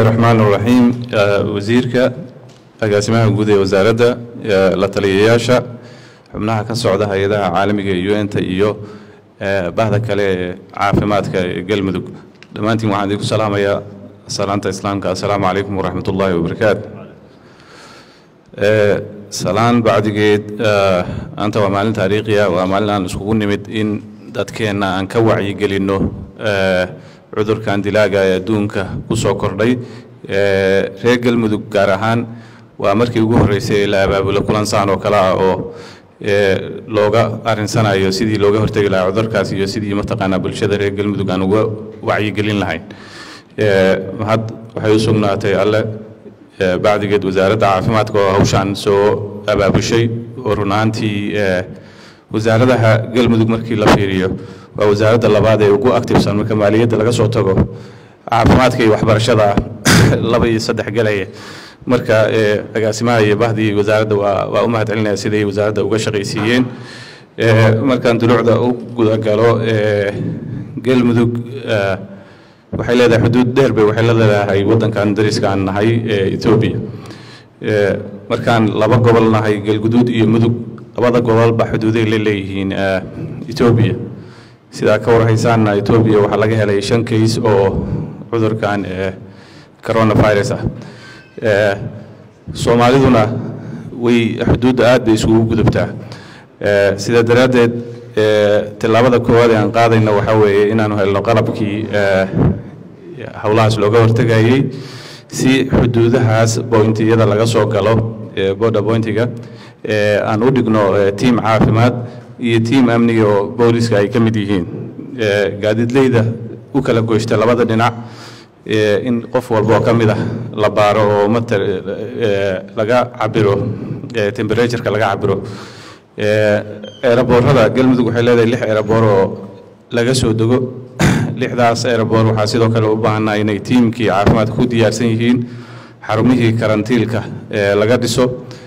raxmaan raxiim wasiirka agaasimaha guud ee wasaaradda la taliyayaasha xubnaha ka socda hay-adaha caalamiga ee un-ta iyo bahda kale ee caafimaadka ee galmudug dhammaantiin waxaan idinku salaamayaa salaanta islaamka assalaamu calaykum waraxmat ullaahi wabarakaatu salaan bacdigeed maanta waa maalin taariikhiya waa maalin aan iskugu nimid in dadkeenna aan ka wacyigelinno cudurkan dilaaga ee adduunka ku soo kordhay reer galmudug gaar ahaan waa markii ugu horreysay ee la abaabulo kulansaan oo kale ah oo looga arinsanayo sidii looga hortegi lahaa cudurkaas iyo sidii mataqaanaa bulshada reer galmudug aan uga wacyigelin lahayn mahad waxay u sugnaatay alle bacdigeed wasaaradda caafimaadka oo hawshaan soo abaabushay oo run ahaantii wasaaradaha galmudug markii la fiiriyo waa wasaaradda labaad ee ugu activesan marka maaliyadda laga soo tago caafimaadka iyo waxbarashada laba iyo saddex galaya marka agaasimaha iyo bahdii wasaaradda waa waa u mahad celinaya siday wasaaradda uga shaqaysiiyeen markaan duluucda u gudagalo galmudug waxay leedahay xuduud dheer bay waxay la leedahay waddankan dariska aan nahay etoobiya markaan laba gobol nahay galguduud iyo mudug labada gobolba xuduuday la leeyihiin etoobiya sidaa ka warhaysaanna etoobiya waxaa laga helay shan kays oo cudurkan coronavirus ah soomaaliduna way xuduudda aad bay isugu gudubtaa sidaa daraaddeed tillaabada koowaad ee aan qaadayna waxaa weeye inaanu helno qalabkii howlahaas looga hortegayey si xuduudahaas bointiyada laga soo galo border bointiga aan u dhigno tiim caafimaad iyo tiim amniga oo booliska ay ka mid yihiin gaadiidleyda u kala goysta labada dhinac in qof walba oo ka mid ah la baaro oo mata laga cabiro temperatureka laga cabiro eeraboorada galmudug waxay leedahay lix eeraboor oo laga soo dego lixdaas eeraboor waxaa sidoo kale u baahanaa inay tiimkii caafimaadka ku diyaarsan yihiin xarumihii karantiilka laga dhiso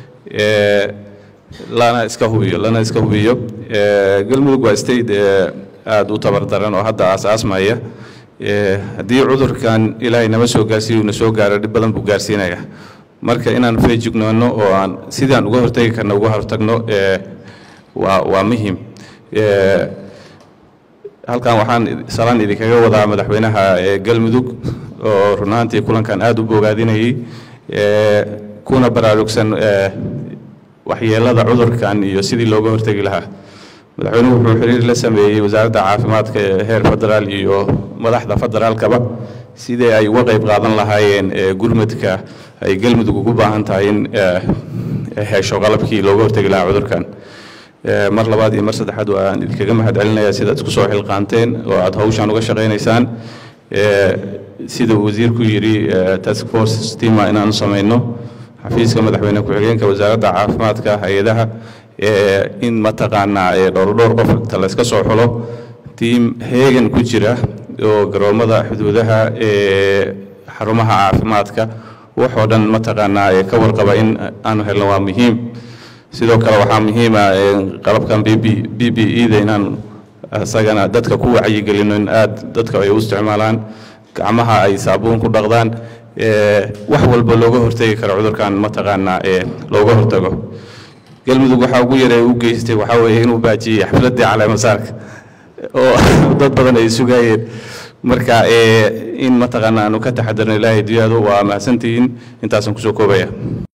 lana iska hubiyo lana iska hubiyo galmudug waa state aada u tabardaran oo hadda aasaasmaya haddii cudurkan ilaahay nama soo gaarsiiyo na soo gaaro dhib badan buu gaarsiinaya marka inaan feejignoonno oo aan sidaan uga hortegi karna uga hortagno waa waa muhiim halkan waxaan salaan idinkaga wadaa madaxweynaha galmudug oo run ahaantii kulankan aada u bogaadinayay kuna baraarugsan waxyeelada cudurkan iyo sidii looga hortegi lahaa madaxweynuhu wuxuu xiriir la sameeyey wasaaradda caafimaadka ee heer federaal iyo madaxda federaalkaba sidii ay uga qayb qaadan lahaayeen gurmadka ay galmudug ugu baahan tahay in hesho qalabkii looga hortegi lahaa cudurkan mar labaad iyo mar saddexaad waan idinkaga mahad celinaya sidaad isku soo xilqaanteen oo aad hawshaan uga shaqaynaysaan sida uu wasiirku yidhi task force stima inaanu samayno xafiiska madaxweyne ku-xigeenka wasaaradda caafimaadka hay-adaha in mataqaanaa dhowr dhowr qof inta layska soo xulo tiim heegan ku jira oo garoomada xuduudaha xarumaha caafimaadka waxoo dhan mataqaanaa ka warqaba in aanu helno waa muhiim sidoo kale waxaa muhiima qalabkan b b b b eda inaan isagana dadka ku wacyigelino in aad dadka ay u isticmaalaan gacmaha ay saabuun ku dhaqdaan wax walba looga hortegi karo cudurkan mataqaanaa looga hortago galmudug waxaa ugu yaree u geystay waxaa weeye inuu baajiyey xafladdii caleemasaarka oo dad badan ay sugayeen marka in mataqaanaa aanu ka taxadarno ilaahay duyaadu waa mahadsantihiin intaasaan kusoo koobaya